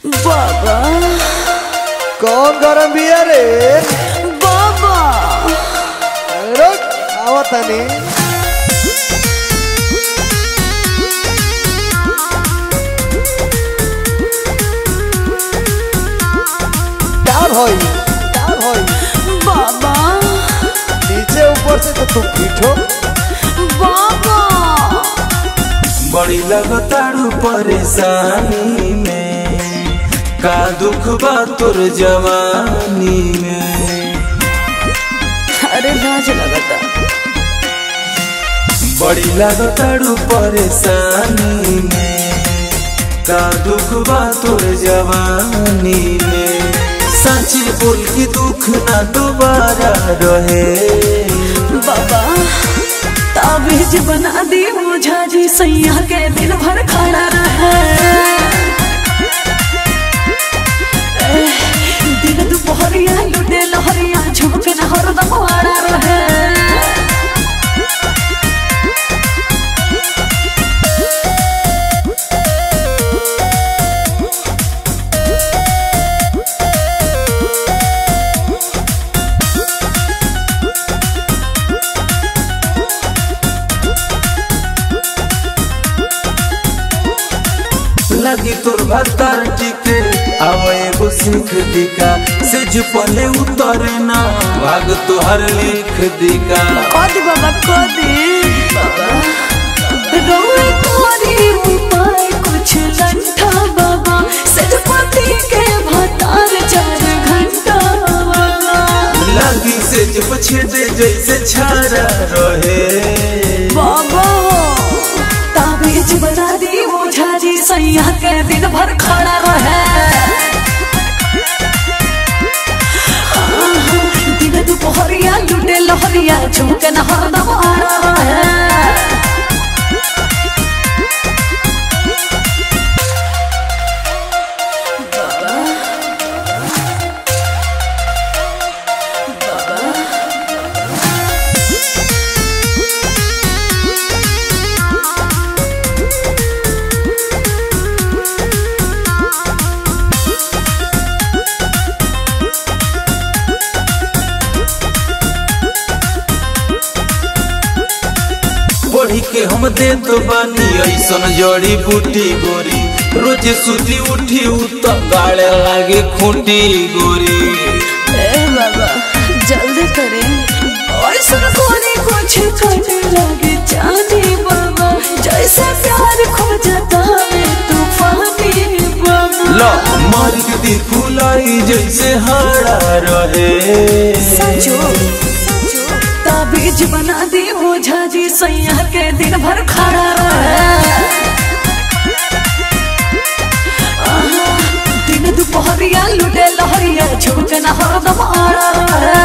बाबा कौन गरम बिया रे बाबा रुक आवतानी प्यार होई प्यार होई बाबा नीचे ऊपर से तो तुम पीठो बाबा बड़ी लगतारू परेशानी में का दुख बा तोर जवानी में अरे लाज लगता बड़ी लगतारू परेशानी में का दुख बा तोर जवानी में सच बोल के दुख ना दोबारा रहे बाबा ताबीज बना दी ओझा जी सैया के दिन भर खड़ा रहे एह, दिन दुपहरिया लुटे लहरिया झुमके न हरदम आड़ा रहे लगी तोर भत्तर टिके आवे एगो सीख दिका से जो पले उतरे ना भाग तोहर लिख दिका कदी बाबा कदी रोए तोरी उपाय कुछ लंठा बाबा सजपति के भतार चार घंटा बाबा लगी से जो पछेदे जैसे छारा रहे बाबा ताबीज बना दी ओझा जी सैया के दिन भर खड़ा रहे आहा, दिन दुपहरिया लुटे लहरिया झुमके न हरदम आड़ा रहे पढ़ी के हम दे तो बानी ऐसन जड़ी बूटी गोरी रोज सुती उठी उत गाड़े लागे खूंटी गोरी ए बाबा जल्दी करें और सुन कोने कुछ करने लगे जाने बाबा जैसे प्यार खो जाता है तूफानी बाबा लो मार के दी फुलाई जैसे हाड़ा रहे सचो ताबीज बना दी ओझा जी सैया के दिन भर खड़ा रहे आहा, दिन दुपहरिया लुटे लहरिया झुमके न हरदम आड़ा रहे